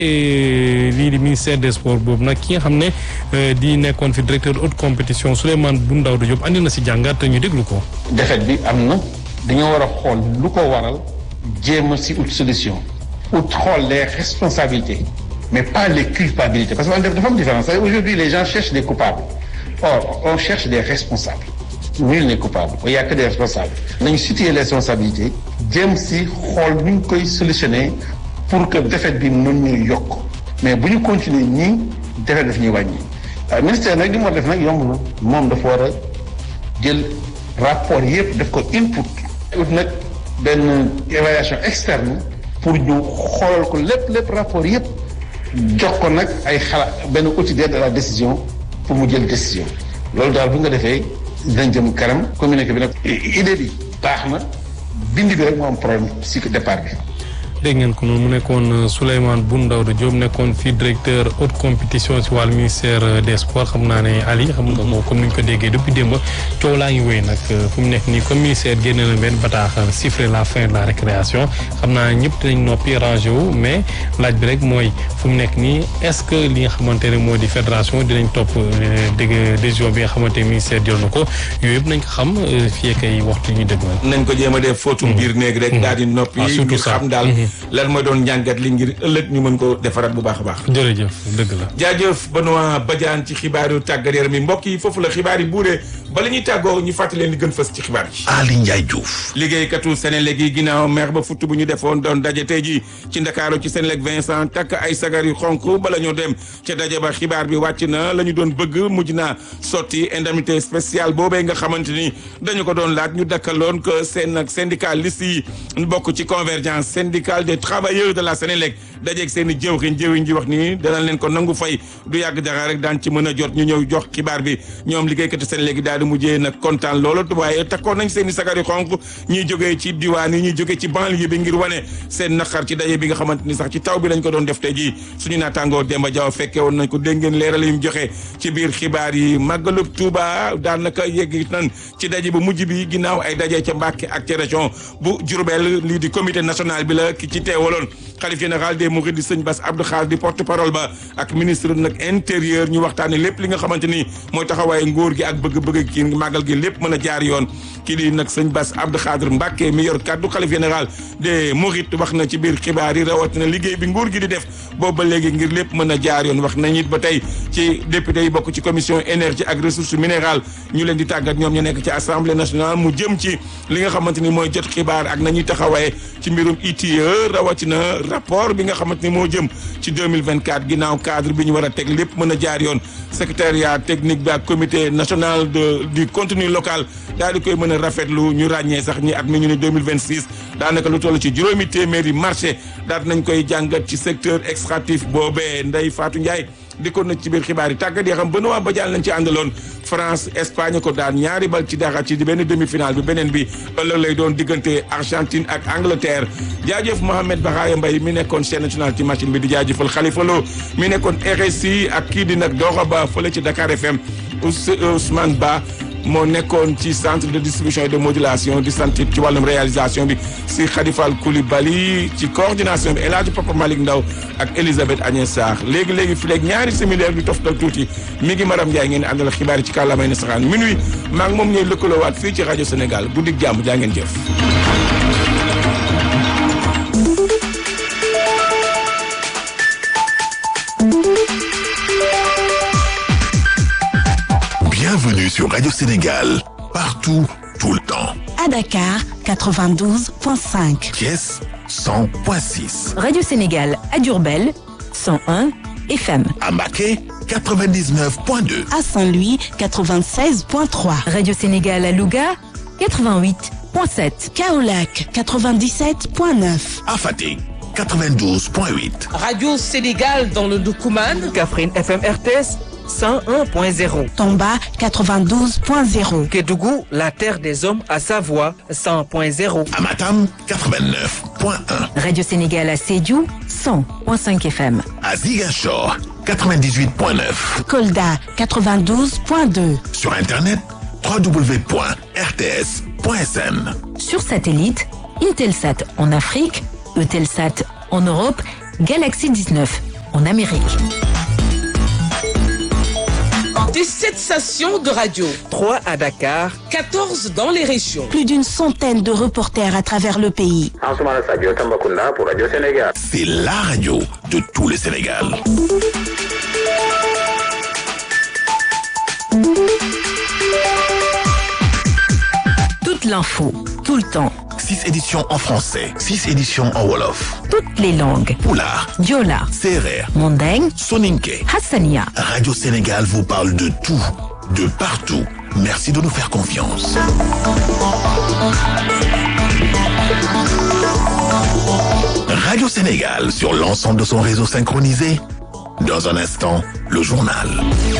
lii di ministère des sports boobu nag ki nga xam ne di nekkoon fi directeur haute compétition Souleymane Boun Daouda Diop andi na si jàngat ñu déglu ko. défaite bi am na dañoo war a xool lu ko waral jéem a si ut solution ut xool les responsabilités mais pas les culpabilités parce que dafa am différence aujourd'hui les gens cherchent des coupables or on cherche des responsables nul n'est coupable il y a que des responsables nañu situer les responsabilités jéem si xool nu ñu koy solutionner pour que défaite bi mën ñu yokk mais bu ñu continuer nii défaite daf ñuy wàññi ministère nag li mu war def nag yomb na moom dafa war a jël rapport yëpp def ko input ut nag benn évaluation externe pour ñu xoolal ko lépp lépp rapport yëpp jox ko nag ay xalaat benn outil d'aide à la décision pour mu jël décision loolu daal bu nga defee dinañ jëm kanam communiqué bi nag idée bi baax na bind bi rek moo am problème si départ bi dégg ngeen ko noonu mu nekkoon Souleymane Boun Daouda Diop nekkoon fii directeur haute compétition ci wàllu ministère des sports xam naa ne Ali xam nga ko comme ni ñu ko déggee depuis démb coow laa ngi wéy nag fu mu nekk nii comme ministère génne na benn bataaxal siffler la fin de la récréation xam naa ñëpp dinañ noppi rangé wu mais laaj bi rek mooy fu mu nekk nii est-ce que li nga xamante ne moo di fédération dinañ topp dégg décision bi nga xamante ne ministère jël na ko yooyu yëpp nañ ko xam fii ak ay waxtu ñu dëgg nañ ko jéem a def fóotum biir néeg rek daal di noppi ñu xam daal lan mooy doon njàngat li ngir ëllëg ñu mën ko defaraat bu baax a baax. jërëjëf dëgg la. jaajëf Benoît Badiane ci xibaaru tàggat yaram mi mbokk yi foofu la xibaar yi buuree bala ñuy tàggoo ñu fàttali leen li gën fës ci xibaar yi. Ali Ndiaye Diouf. liggéeykatu Senelec yi ginnaaw mer ba futt bu ñu defoon doon daje tey jii ci Ndakaaru ci Senelec Vincent takk ay sagar yu xonk bala ñoo dem ca daje ba xibaar bi wàcc na la ñu doon bëgg mujj naa sotti indemnité spéciale boobee nga xamante ni dañu ko doon laaj ñu dakkaloon que seen nag syndicaliste yi bokk ci convergence syndicale des travailleurs de la Sénélec dajeeg seen i jëwriñ jëwriñ ji wax ni danañ leen ko nangu fay du yàgg dara rek daan ci mën a jot ñu ñëw jox xibaar bi ñoom liggéeykati Sénélec yi daal di mujjee nag kontaan loolu waaye takkoon nañ seen i sagar yu xonk ñuy jógee ci diwaan yi ñuy jógee ci banlieue bi ngir wane seen naqar ci daje bi nga xamante ni sax ci taw bi lañ ko doon def tey jii suñu naataangoo Demba Diaw fekkee woon nañ ko dégg ngeen leeral yi mu joxe ci biir xibaar yi màggalub Touba daanaka yegg nan ci daje bu mujj bi ginnaaw ay daje ca Mbàkke ak ca région bu Diourbel lii di comité national bi la ki ci teewaloon xalif général des mourides di sëñ Bass Abdou Khadre di porte parole ba ak ministre nag intérieur ñu waxtaane lépp li nga xamante ni mooy taxawaay nguur gi ak bëgg-bëgg kii màggal gi lépp mën a jaar yoon kii di nag sëñ Bass Abdou Khadre Mbàkke mi yor kaddu xalif général des mourides wax na ci biir xibaar yi rawatina liggéey bi nguur gi di def boobu ba léegi ngir lépp mën a jaar yoon wax nañ it ba tey ci député yi bokk ci commission énergie ak ressources minérales ñu leen di tàggat ñoom ñu nekk ci assemblée nationale mu jëm ci li nga xamante ni mooy jot xibaar ak nañuy taxawaaye ci mbirum ITIE rawatina rapport bi nga xamante ni moo jëm ci 2024 ginnaaw cadre bi ñu war a teg lépp mën a jaar yoon secrétariat technique bi ak comité national de du contenu local daal di koy mën a rafetlu ñu ràññee sax ñi at mi ñu ne 2026 daanaka lu toll ci juróomi téeméeri marché daal nañ koy jàngat ci secteur extractif boobee Ndeye Fatou Ndiaye dikkoon na ci biir xibaar yi tàggat yi xam Benoît Badiane lañ ci àndaloon France Espagne ko daan ñaari bal ci dara ci di benn demi-finale bi beneen bi ëllëg lay doon diggante Argentine ak Angleterre jaajëf Mohamed Bakhaya Mbaye mi nekkoon chaîne nationale ci machine bi di jaajëfal Khalifa Lo mi nekkoon RSI ak kii di nag Dora Ba fële ci Dakar FM Ousmane Ba moo nekkoon ci centre de distribution et de modulation di sant ci wàllum réalisation bi si Khadifal Koulibaly ci coordination bi El Hadj Papa Malick Ndaw ak Elisabeth Agnès Sarr léegi léegi fi léegi ñaari similaire di toftal tuuti mi ngi Maram Ndiaye ngeen àndal xibaar yi ci kàllaamay na saxaan minuit maa ngi moom ñooy lëkkaloowaat fii ci rajo Sénégal guddik jàmm jaa ngeen jëf. Bienvenue sur Radio Sénégal, partout, tout le temps. À Dakar, 92.5. Thiès, 100.6. Radio Sénégal à Diourbel, 101 FM. À Maquet, 99.2. À Saint-Louis, 96.3. Radio Sénégal à Louga, 88.7. Kaolac, 97.9. À Fatick, 92.8. Radio Sénégal dans le Doukouman. Kaffrine FM RTS 101.0. Tomba, 92.0. Kédougou, la terre des hommes à Savoie 100.0. À Matam, 89.1. Radio Sénégal à Sédhiou, 100.5 FM. À Ziguinchor, 98.9. Kolda, 92.2. Sur Internet, www.rts.sn. Sur satellite, Intelsat en Afrique, Eutelsat en Europe, Galaxy 19 en Amérique. 17 stations de radio, 3 à Dakar, 14 dans les régions. Plus d'une centaine de reporters à travers le pays. Ansoumana Sadio Tambacounda pour Radio Sénégal. C'est la radio de tout le Sénégal. Toute l'info, tout le temps, 6 éditions en français, 6 éditions en Wolof, toutes les langues. Poulard, Diola, Serer, Mandeng, Soninke. Hassania. Radio Sénégal vous parle de tout, de partout. Merci de nous faire confiance. Radio Sénégal sur l'ensemble de son réseau synchronisé. Dans un instant, le journal.